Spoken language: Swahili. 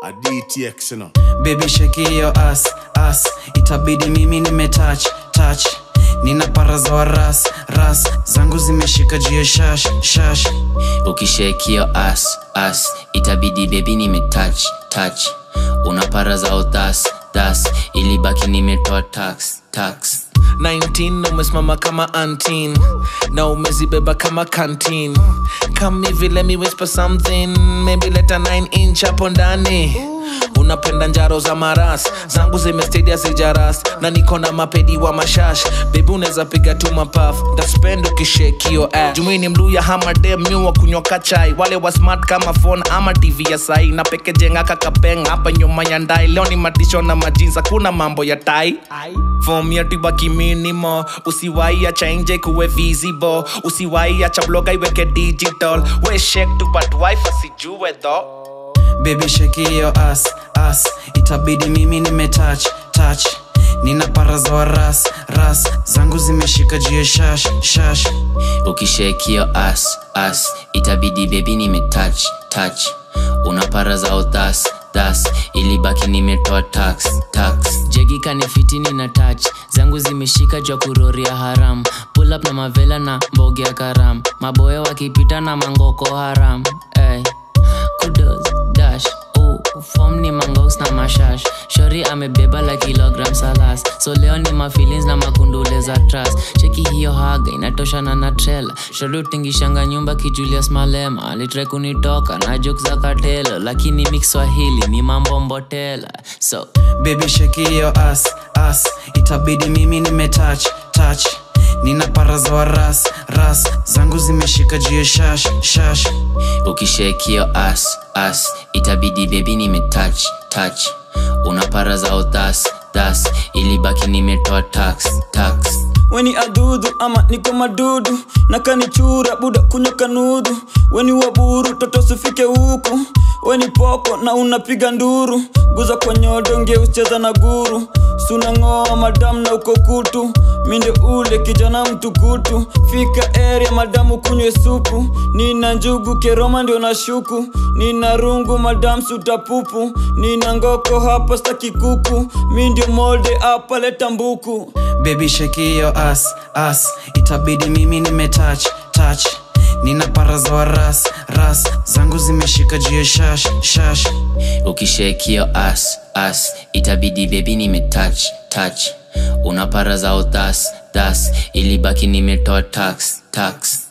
a DTX, you know. baby shake hiyo as as itabidi mimi nimetouch touch nina para za waras ras zangu zimeshika juu shash shash ukishekio as as itabidi bebi nimetouch touch una para za uthas thas ilibaki nimetoa tax tax 19 umesimama kama antin na umezibeba kama kantin come hivi let me whisper something maybe leta 9 inch hapo ndani unapenda njaro za maras zangu zimestedia zijaras na niko na mapedi wa mashash bebi unaweza piga tu mapaf ntaspend ukishekio jumini mluya hamadem nyuwa kunywa kachai wale wa smart kama phone ama tv ya sai na pekejenga kakapeng hapa nyuma ya ndai leo ni matisho na majinsa kuna mambo ya tai fom ya tibaki minimo usiwai acha nje kuwe visible usiwai acha bloga iweke digital we shake tu but wife asijue tho baby shake hiyo as as itabidi mimi nimetouch touch nina para za waras ras zangu zimeshika juu shash shash ukishekio as as itabidi bebi nimetouch touch una para za uthas thas ilibaki nimetoa tax tax jegi kanifitini na touch zangu zimeshika jwa kuroria haram pull up na mavela na mboge ya karam maboya wakipita na mangoko haram hey. kudos dash Ooh, form ni mangox na mashash shori amebeba la kilogram salas so leo ni mafilins na makundule za tras cheki hiyo haga inatoshana na trela shori utingishanga nyumba kijulius malema alitre kunitoka na jok za katelo lakini mikswahili ni mambo mbotela so baby shake hiyo as as itabidi mimi nimetouch touch nina para za waras ras zangu zimeshika juu shash shash ukishekio as as itabidi bebi nimetouch touch una para za uthas thas ilibaki nimetoa tax tax weni adudhu ama niko madudu na kanichura buda kunywa kanudu weni waburu toto sifike huku weni poko na unapiga nduru guza kwa nyodo ngeucheza na guru sunang'oa madamu na uko kutu minde ule kijana mtukutu fika area madamu kunywe supu nina njugu keroma ndio na shuku nina rungu madamu sutapupu nina ngoko hapa staki kuku mi ndio molde hapa leta mbuku baby shake hiyo as as itabidi mimi nimetouch touch nina para za waras ras zangu zimeshika juu shash shash ukishekio as as itabidi bebi nimetouch touch una para za uthas thas ilibaki nimetoa tax tax